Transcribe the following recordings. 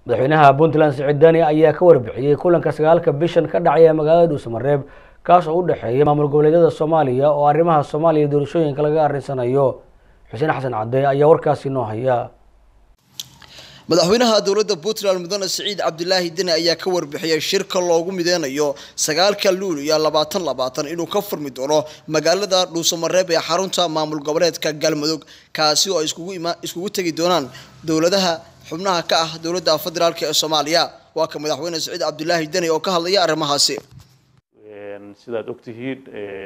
madaxweynaha puntland siciid dani ayaa ka warbixiyey kulanka sagaalka bishan ka dhacay ee magaalada dhuusamareeb kaas oo u dhexeeya maamul goboleedyada soomaaliya oo arrimaha soomaaliya iyo doorashooyinka laga arrinsanayo xuseen xasan cadde ayaa warkaasi noo haya madaxweynaha dowladda puntland mudane siciid cabdilaahi deni ayaa ka warbixiyey shirka loogu mideynayo sagaalka luul iyo labaatan labaatan inuu ka furmi doono magaalada dhuusamareeb ee xarunta maamul goboleedka galmudug kaasi oo ay iskugu ima iskugu tegi doonaan dowladaha xubnaha ka ah dowladda federaalk ee soomaaliya waa ka madaxweyne siciid cabdilaahi deni oo ka hadlaya arrimahaasi sidaad ogtihiin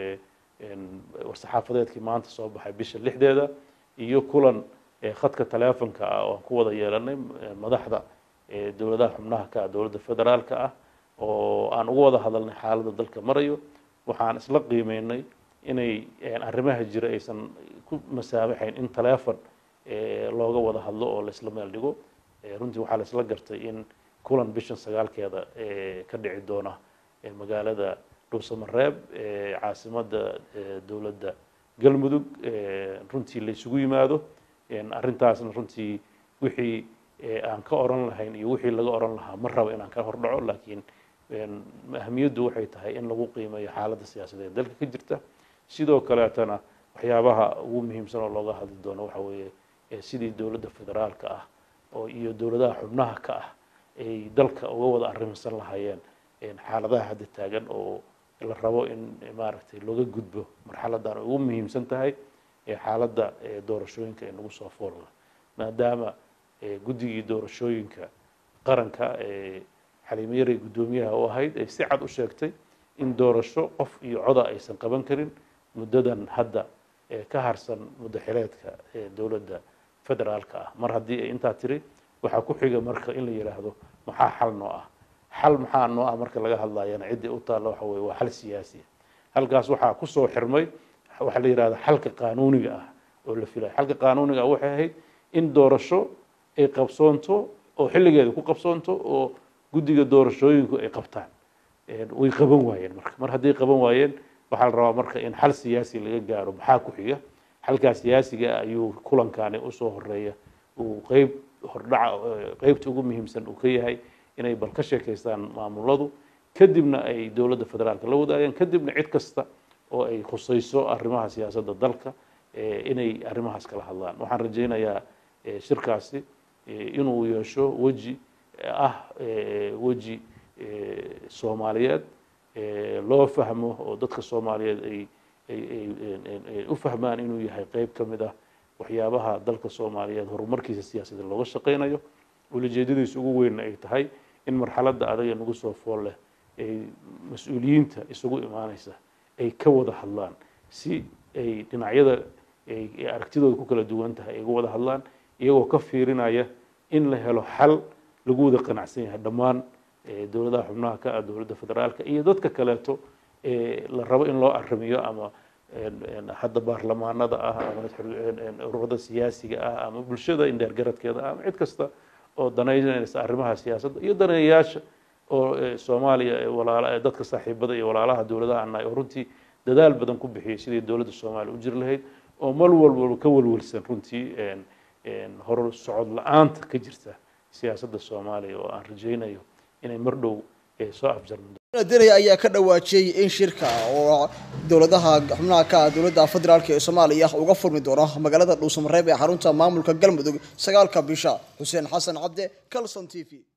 war-saxaafadeedkii maanta soo baxay bisha lixdeeda iyo kulan khadka teleefonka ah oo aan ku wada yeelanay madaxda dowladaha xubnaha ka ah dowladda federaalka ah oo aan uga wada hadalnay xaaladda dalka marayo waxaan isla qiimeynay inay arrimaha jira aysan ku masaabaxayn in teleefon looga wada hadlo oo laisla meel dhigo runtii waxaa la isla gartay in kulan bishan sagaalkeeda ka dhici doona magaalada dhuusamareeb caasimadda dowladda galmudug runtii la isugu yimaado arrintaasna runtii wixii aan ka oran lahayn iyo wixii laga oran lahaa ma rabo inaan ka hordhaco laakiin ahamiyaddu waxay tahay in lagu qiimeeyo xaaladda siyaasadeed dalka ka jirta sidoo kaleetana waxyaabaha ugu muhiimsan oo looga hadli doono waxa weeye sidii dowladda federaalka ah oo iyo dowladaha xubnaha ka ah ay dalka uga wada arrimsan lahaayeen xaaladaha hadda taagan oo la rabo in maaragtay looga gudbo marxaladan ugu muhiimsan tahay xaaladda doorashooyinka ee nagu soo foolna maadaama guddigii doorashooyinka qaranka xaliimo yaray guddoomiyaha u ahayd ay si cad u sheegtay in doorasho qof iyo coda aysan qaban karin muddadan hadda ka harsan muddo xileedka dowladda federaalka ah mar haddii ay intaa tiri waxaa ku xiga marka in la yidhaahdo maxaa xal noo ah xal maxaa noo ah marka laga hadlayana ciddii u taalla waxa weye waa xal siyaasiya halkaas waxaa kusoo xirmay waxaa la yidhahda xalka qaanuuniga ah oo la filayo xalka qaanuuniga ah waxay ahayd in doorasho ay qabsoonto oo xilligeeda ku qabsoonto oo guddiga doorashooyinku ay qabtaan way qaban waayeen marka mar hadday qaban waayeen waxaa la rabaa marka in xal siyaasi laga gaaro maxaa ku xiga xalkaa siyaasiga ah ayuu kulankani usoo horeeya uu qeyb hordhaca qeybta ugu muhiimsan uu ka yahay inay bal ka sheekaystaan maamuladu kadibna ay dowladda federaalka la wadaagaan kadibna cid kasta oo ay khusayso arrimaha siyaasadda dalka inay arrimahaas kala hadlaan waxaan rajaynayaa shirkaasi inuu yeesho weji ah weji soomaaliyeed loo fahmo oo dadka soomaaliyeed ay ay u fahmaan inuu yahay qeyb ka mid ah waxyaabaha dalka soomaaliyeed horumarkiisa siyaasadeed looga shaqaynayo ulajeedadiisa ugu weynna ay tahay in marxaladda adaga nagu soo fool leh ay mas-uuliyiinta isugu imaanaysa ay ka wada hadlaan si ay dhinacyada ay aragtidooda ku kala duwan tahay ay uga wada hadlaan iyagoo ka fiirinaya in la helo xal lagu wada qanacsan yahay dhammaan dowladaha xubnaha ka ah dowladda federaalka iyo dadka kaleeto la rabo in loo arrimiyo ama hadda baarlamaanada ah ama ururada siyaasiga ah ama bulshada indheergaradkeeda ah ama cid kasta oo danaynaysa arrimaha siyaasadda iyo daneeyayaasha oo soomaaliya walaala dadka saaxiibada iyo walaalaha dowladaha annahay oo runtii dadaal badan ku bixiyay sidii dowladda soomaaliya u jiri lahayd oo mal walwalba ka walwalsan runtii hor socod la-aanta ka jirta siyaasadda soomaaliya oo aan rajaynayo inay mar dhow soo afjarmi deni ayaa ka dhawaajiyey in shirka oo dowladaha xubnaha ka ah dowladda federaalk ee soomaaliya uga furmi doono magaalada dhuusamareeb ee xarunta maamulka galmudug sagaalka bisha xuseen xasan cabde calson t v